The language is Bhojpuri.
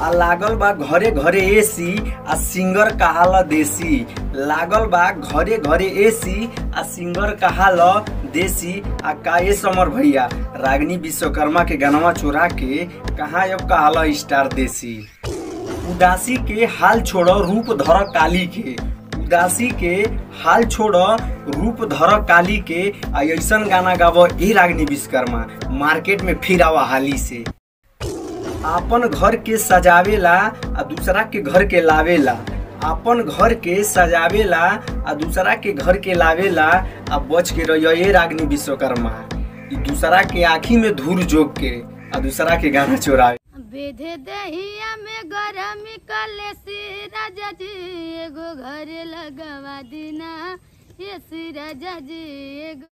आ लागल बा घरे घरे एसी आ सिंगर कहाला देसी लागल बा घरे घरे एसी आ सिंगर कहाला देसी आ का ये समर भैया रागनी विश्वकर्मा के गानवा चोरा के कहाँ अब कहाला स्टार देसी उदासी के हाल छोड़ो रूप धर काली के उदासी के हाल छोड़ो रूप धर काली के आ ऐसन गाना गावो ए रागनी विश्वकर्मा मार्केट में फिर आवा हाली से आपन घर के सजावेला आ दूसरा के घर के लावेला आपन घर के सजावेला आ दूसरा के घर के लावेला आ बच के रहियो ए रागनी विश्वकर्मा ई दूसरा के आँखी में धूर जोग के आ दूसरा के गाना चोरावे बेधे दहिया में गरमी कले सी राजा जी एगो घर लगवा दीना ये सी राजा जी एगो